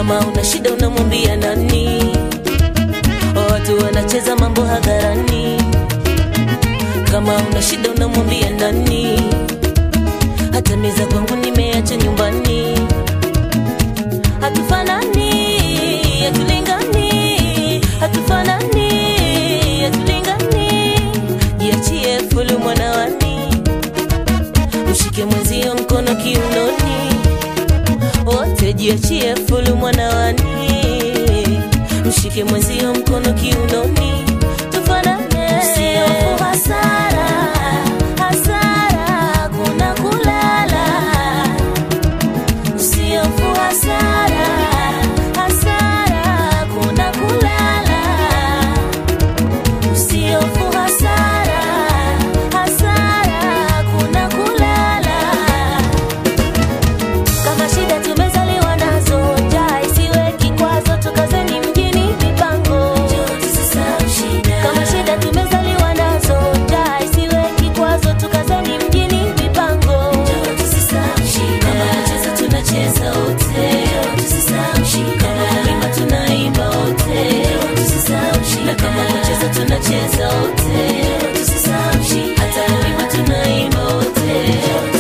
kama una shida unamwambia nani watu wanacheza mambo hadharani kama una shida unamwambia nani hata meza kwangu nimeacha nyumbani hatufanani hatulingani hatufanani hatulingani jiachie fulu mwanawani mshike mwenzio mkono kiunoni wote jiachie fulu mwanawani mshike mwenzio mkono kiunoni tufanane usiofu hasara hasara kuna kulala usiofu hasara hasara kuna kulala usiofu hasara hasara kuna kulala kama shida tumezaliwa nazo njaa isiwe kikwazo tukazeni mjini mipango kama shida tumezaliwa nazo njaa isiwe kikwazo tukazeni mjini mipango kama kucheza tunacheza wote kama kuimba tunaimba wote na kama kucheza tunacheza wote hata kuimba tunaimba wote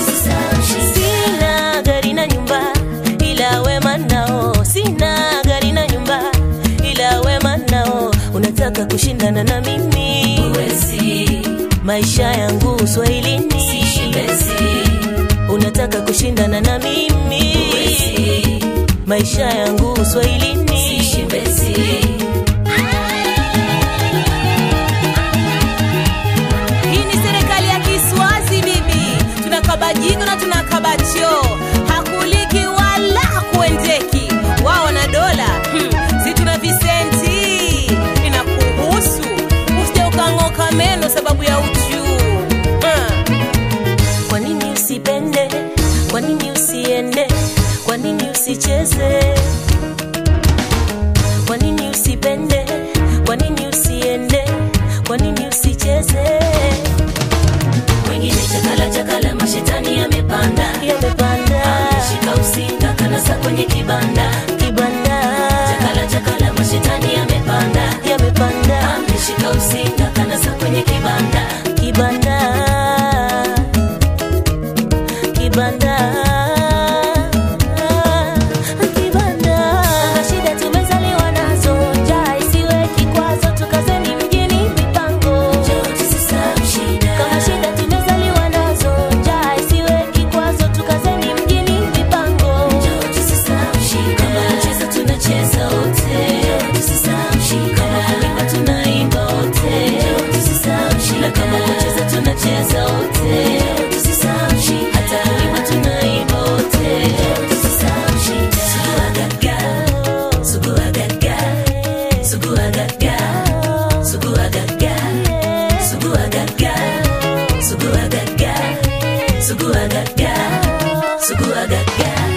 sina gari na nyumba ila wema nao sina gari na nyumba ila wema nao unataka kushindana na mimi Uwezi. maisha yangu uswahilini unataka kushindana na mimi Uwezi. maisha yangu uswahilini Hii ni serikali ya Kiswazi bibi, tunakaba jiko na tunakaba choo, hakuliki wala hakuendeki. Wao na dola hmm. si tuna visenti, inakuhusu usije ukang'oka meno sababu ya uchuu hmm. kwa nini usipende kwa nini usiende kwa nini usicheze kwa nini usipende kwa nini usiende kwa nini usicheze wengine chakala chakala mashetani yamepanda yamepanda ameshika usinga kanasa kwenye kibanda kibanda chakala chakala mashetani yamepanda yamepanda ameshika usinga kanasa kwenye kibanda kibanda kibanda kibanda kama shida tumezaliwa nazo njaa isiwe kikwazo tukazeni mjini mipango kama shida tumezaliwa nazo njaa isiwe kikwazo tukazeni mjini mipango kama kucheza tunacheza wote kama kuimba tunaimba wote na kama kucheza tunacheza wote hata kuimba tunaimba wote Suguagaga, suguagaga, suguagaga, suguagaga, suguagaga, suguagaga, suguagaga, suguagaga.